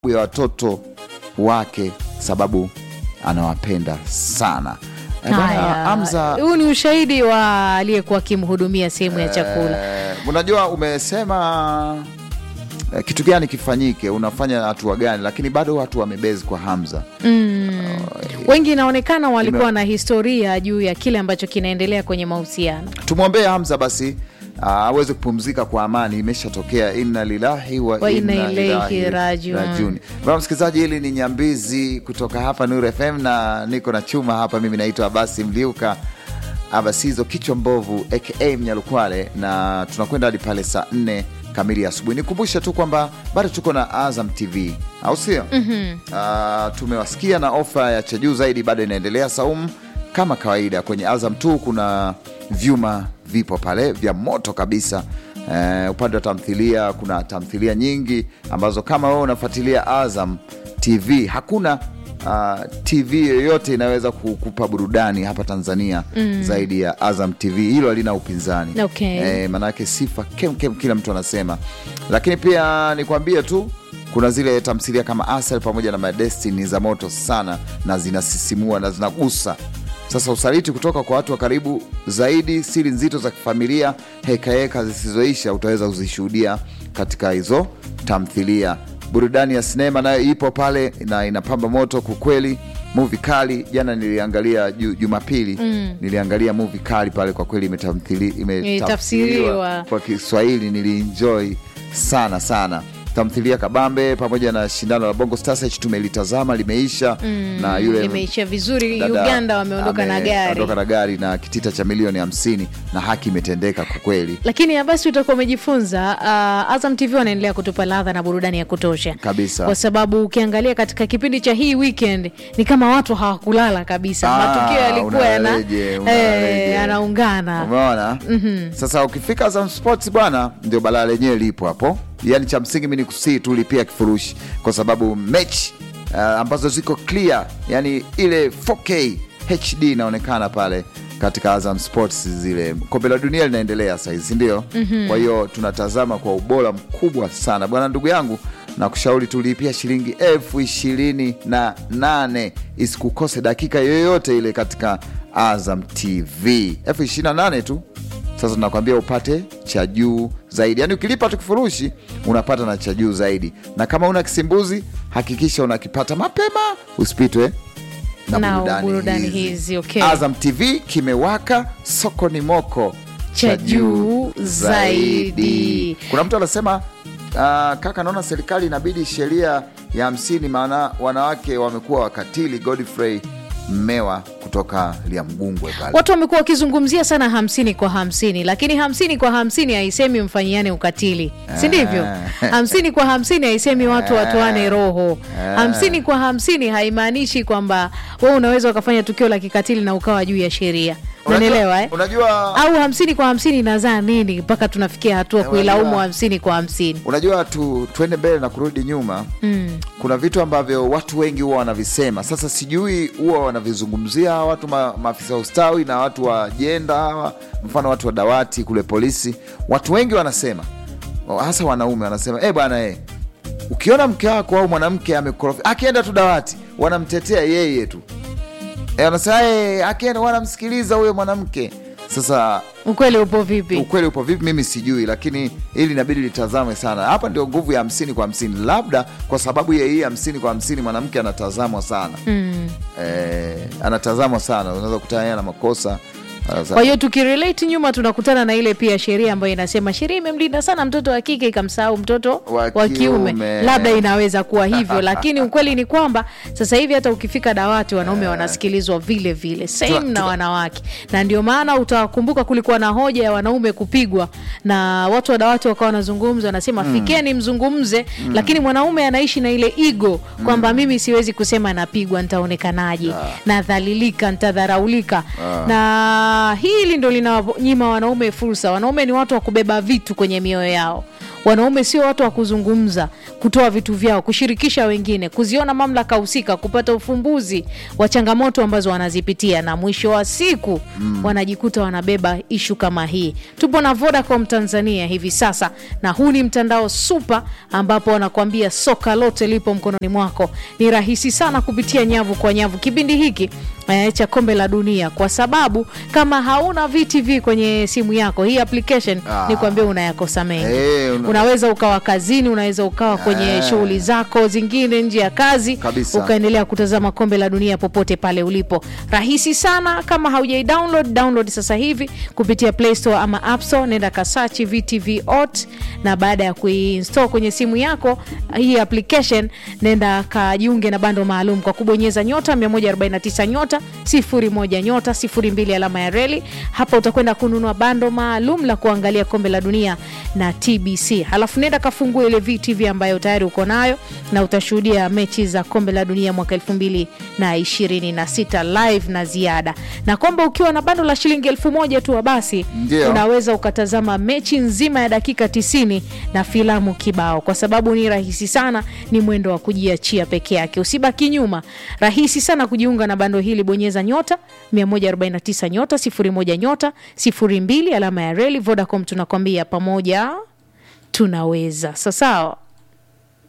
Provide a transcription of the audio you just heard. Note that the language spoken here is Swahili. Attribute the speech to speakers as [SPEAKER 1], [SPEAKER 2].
[SPEAKER 1] ya watoto wake sababu anawapenda sana. Eh, bwana
[SPEAKER 2] Haya,
[SPEAKER 1] Hamza,
[SPEAKER 2] huu ni ushahidi wa aliyekuwa akimhudumia sehemu ya chakula.
[SPEAKER 1] eh, unajua umesema eh, kitu gani kifanyike, unafanya hatua gani, lakini bado watu wamebezi kwa Hamza.
[SPEAKER 2] Wengi inaonekana walikuwa
[SPEAKER 1] Ime-
[SPEAKER 2] na historia juu ya kile ambacho kinaendelea kwenye mahusiano.
[SPEAKER 1] Tumwombee Hamza basi ah, aweze kupumzika kwa amani. Imeshatokea, inna lillahi wa,
[SPEAKER 2] Wa inna
[SPEAKER 1] inna
[SPEAKER 2] ilaihi
[SPEAKER 1] ilaihi
[SPEAKER 2] rajiun.
[SPEAKER 1] rajiun. Bwana msikilizaji, hili ni Nyambizi kutoka hapa Nuru FM na niko na chuma hapa. Mimi naitwa Abasi Mliuka Abasizo kichwa mbovu aka Mnyalukwale, na tunakwenda hadi pale saa nne kamili asubuhi. Nikumbushe tu kwamba bado tuko na Azam TV, au sio? Ah, tumewasikia na ofa ya cha juu zaidi bado inaendelea Saumu, kama kawaida kwenye Azam tu kuna vyuma vipo pale vya moto kabisa. Eh, upande wa tamthilia kuna tamthilia nyingi ambazo kama wewe unafuatilia Azam TV hakuna uh, TV yoyote inaweza kukupa burudani hapa Tanzania zaidi ya Azam TV. Hilo halina upinzani
[SPEAKER 2] Okay.
[SPEAKER 1] eh, manake sifa kem kem, kila mtu anasema. Lakini pia nikwambie tu kuna zile tamthilia kama Asel pamoja na My Destiny za moto sana na zinasisimua na zinagusa sasa usaliti kutoka kwa watu wa karibu zaidi, siri nzito za kifamilia, hekaheka zisizoisha utaweza kuzishuhudia katika hizo tamthilia. Burudani ya sinema nayo ipo pale na inapamba moto kukweli. Muvi kali jana niliangalia ju- Jumapili niliangalia muvi kali pale, kwa kweli imetamthili-
[SPEAKER 2] Imetafsiriwa.
[SPEAKER 1] imetafsiriwa kwa Kiswahili, nilienjoy sana sana tamthilia kabambe pamoja na shindano la Bongo Star Search tumelitazama, limeisha na yule
[SPEAKER 2] Imeisha vizuri.
[SPEAKER 1] dada
[SPEAKER 2] Uganda wameondoka na gari,
[SPEAKER 1] ameondoka na gari na kitita cha milioni hamsini na haki imetendeka kwa kweli
[SPEAKER 2] lakini ya basi utakuwa umejifunza. Uh, Azam TV wanaendelea kutupa ladha na burudani ya kutosha
[SPEAKER 1] Kabisa.
[SPEAKER 2] kwa sababu ukiangalia katika kipindi cha hii weekend ni kama watu hawakulala kabisa.
[SPEAKER 1] Ah,
[SPEAKER 2] Matukio yalikuwa yana
[SPEAKER 1] unaleje,
[SPEAKER 2] eh,
[SPEAKER 1] unaleje.
[SPEAKER 2] yanaungana.
[SPEAKER 1] Umeona? Sasa ukifika Azam Sports bwana, ndio balaa lenyewe lipo hapo. Yaani cha msingi mimi ni kusii tu lipia kifurushi, kwa sababu mechi uh, ambazo ziko clear, yani ile 4K HD inaonekana pale katika Azam Sports. Zile kombe la dunia linaendelea sahizi, si ndio? Kwa hiyo tunatazama kwa ubora mkubwa sana bwana, ndugu yangu na kushauri tulipia shilingi elfu ishirini na nane isikukose dakika yoyote ile katika Azam TV elfu ishirini na nane tu. Sasa tunakwambia upate cha juu zaidi, yaani ukilipa tu kifurushi unapata na cha juu zaidi, na kama una kisimbuzi hakikisha unakipata mapema, usipitwe na
[SPEAKER 2] Na
[SPEAKER 1] burudani,
[SPEAKER 2] burudani
[SPEAKER 1] hizi.
[SPEAKER 2] hizi, okay.
[SPEAKER 1] Azam TV kimewaka, soko ni moko,
[SPEAKER 2] Cha juu zaidi.
[SPEAKER 1] Kuna mtu anasema uh, kaka, naona serikali inabidi sheria ya hamsini, maana wanawake wamekuwa wakatili. Godfrey Mmewa kutoka Liamgungwe pale.
[SPEAKER 2] Watu wamekuwa wakizungumzia sana hamsini kwa hamsini, lakini hamsini kwa hamsini haisemi mfanyiane ukatili, si ndivyo? hamsini kwa hamsini haisemi watu watoane roho. hamsini kwa hamsini haimaanishi kwamba wewe unaweza ukafanya tukio la kikatili na ukawa juu ya sheria, unanielewa eh?
[SPEAKER 1] Unajua,
[SPEAKER 2] Au hamsini kwa hamsini inazaa nini mpaka tunafikia hatua kuilaumu
[SPEAKER 1] unajua-
[SPEAKER 2] hamsini kwa hamsini?
[SPEAKER 1] unajua tu, tuende mbele na kurudi nyuma kuna vitu ambavyo watu wengi huwa wanavisema. Sasa sijui huwa wanavizungumzia hawa watu ma, maafisa wa ustawi na watu wa jenda hawa, mfano watu wa dawati kule polisi. Watu wengi wanasema, hasa wanaume wanasema, eh bwana eh, ukiona mke wako au mwanamke amekorofi, akienda tu dawati wanamtetea yeye tu eh, wanasema eh, akienda wanamsikiliza huyo mwanamke. Sasa
[SPEAKER 2] Ukweli upo vipi?
[SPEAKER 1] ukweli upo vipi mimi sijui, lakini ili inabidi litazame sana. Hapa ndio nguvu ya hamsini kwa hamsini, labda kwa sababu ya hii hamsini kwa hamsini mwanamke anatazamwa sana eh, anatazamwa sana, unaweza kutana yeye na makosa Sasa-
[SPEAKER 2] Kwa hiyo tukirelate nyuma tunakutana na ile pia sheria ambayo inasema sheria imemlinda sana mtoto wa kike ikamsahau mtoto
[SPEAKER 1] Wa
[SPEAKER 2] wa kiume.
[SPEAKER 1] kiume.
[SPEAKER 2] Labda inaweza kuwa hivyo, lakini ukweli ni kwamba sasa hivi hata ukifika dawati wanaume wanasikilizwa vile vile same
[SPEAKER 1] Tuna-
[SPEAKER 2] na
[SPEAKER 1] tuna-
[SPEAKER 2] wanawake, na ndio maana utakumbuka kulikuwa na hoja ya wanaume kupigwa na watu wa dawati wakawa wanazungumza, wanasema fikeni mzungumze, lakini mwanaume anaishi na ile ego kwamba mimi siwezi kusema napigwa, nitaonekanaje, nadhalilika, nitadharaulika na hili ndo linawanyima wanaume fursa. Wanaume ni watu wa kubeba vitu kwenye mioyo yao. wanaume sio watu wa kuzungumza kutoa vitu vyao kushirikisha wengine kuziona mamlaka husika kupata ufumbuzi wa changamoto ambazo wanazipitia na mwisho wa siku mm. wanajikuta wanabeba ishu kama hii tupo na vodacom tanzania hivi sasa na huu ni mtandao supa ambapo wanakuambia soka lote lipo mkononi mwako ni rahisi sana kupitia nyavu kwa nyavu kipindi hiki eh, cha kombe la dunia kwa sababu kama hauna vtv kwenye simu yako hii application
[SPEAKER 1] Ah.
[SPEAKER 2] ni kuambia unayakosa mengi
[SPEAKER 1] Eh, una-
[SPEAKER 2] unaweza ukawa kazini unaweza ukawa kwenye
[SPEAKER 1] Eh.
[SPEAKER 2] shughuli zako zingine nje ya kazi
[SPEAKER 1] Kabisa.
[SPEAKER 2] ukaendelea kutazama kombe la dunia popote pale ulipo rahisi sana kama haujai download download sasa hivi kupitia play store ama app store nenda kasachi vtv ot na baada ya kuinstall kwenye simu yako hii application nenda kajiunge na bando maalum kwa kubonyeza nyota 149 nyota 01 nyota 02 alama ya reli hapa utakwenda kununua bando maalum la kuangalia kombe la dunia na tbc halafu nenda kafungue ile vtv ambayo tayari uko nayo na utashuhudia mechi za kombe la dunia mwaka 2026 live na ziada na kwamba ukiwa na bando la shilingi elfu moja tu basi
[SPEAKER 1] Ndio.
[SPEAKER 2] unaweza ukatazama mechi nzima ya dakika 90 na filamu kibao kwa sababu ni rahisi sana ni mwendo wa kujiachia peke yake usibaki nyuma rahisi sana kujiunga na bando hili bonyeza nyota 149 nyota 01 nyota 02 alama ya reli vodacom tunakwambia pamoja tunaweza sasawa